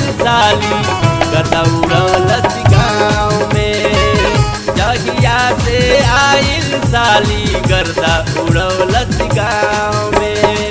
साली गदा उड़ौलस गाँव में जहिया से आइल साली गर्दा उड़ौलस गाँव में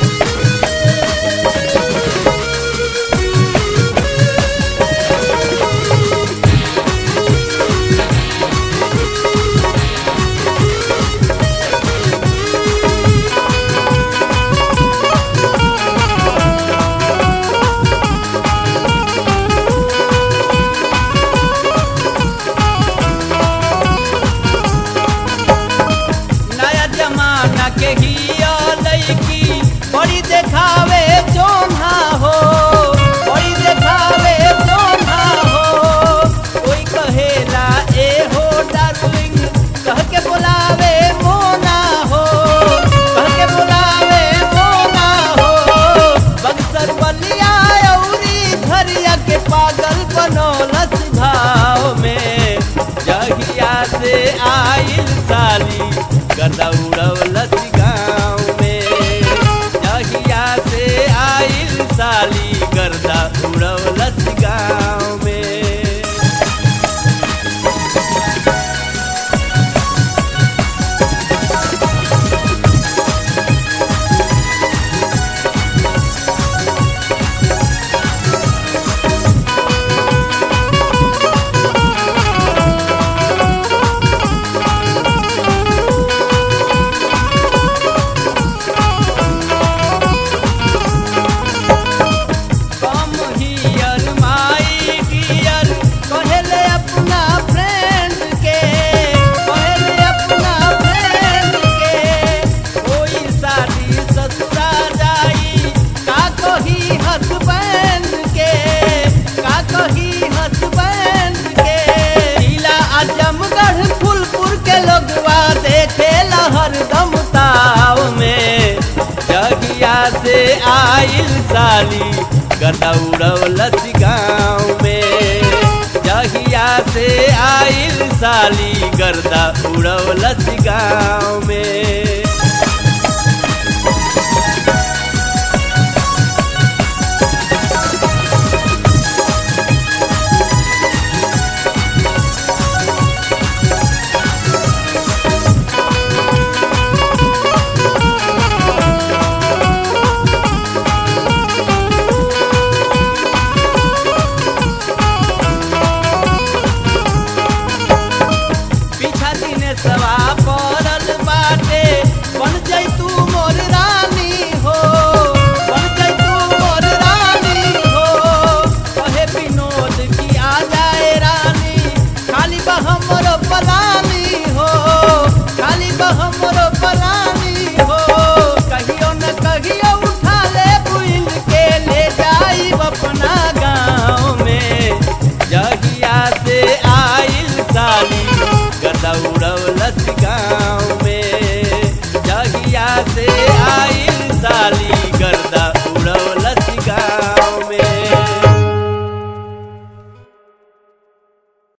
नया जमाना के ही लड़की बड़ी देखावे जोन्हा हो बड़ी देखावे जोन्हा हो कोई कहेला ए हो डार्लिंग कह के बुलावे मोना हो कह के बुलावे मोना हो बक्सर बलिया औरी धरिया के पागल बनौलस भाव में जहिया से आइल साली गदा उड़ौलस गाँव में जहिया से आइल साली गर्दा उड़ौलस गाँव में कम हियर माई डियर कहले अपना फ्रेंड के कहले अपना फ्रेंड के कोई शादी ससुरा जाई का कही हसबैंड के का कही हसबैंड के जिला आजमगढ़ फुलपुर के लोगवा देखे हरदम ताव में जगिया से आइल साली गदा उड़ौलस गाँव में जहिया से आइल साली गर्दा उड़ौलस गाँव में पीछा दिने सवा पड़ल बाटे बन जैतू मोर रानी हो बन जैतू मोर रानी हो कहे विनोद की आ जाए रानी खाली बहमरो पलानी हो खाली बहमरो पलानी हो कहियो न कहियो उठा ले बुल के ले जाई अपना गाँव में जहिया से आइल साली गदा उड़ौलस गाँव में जहिया से आइल साली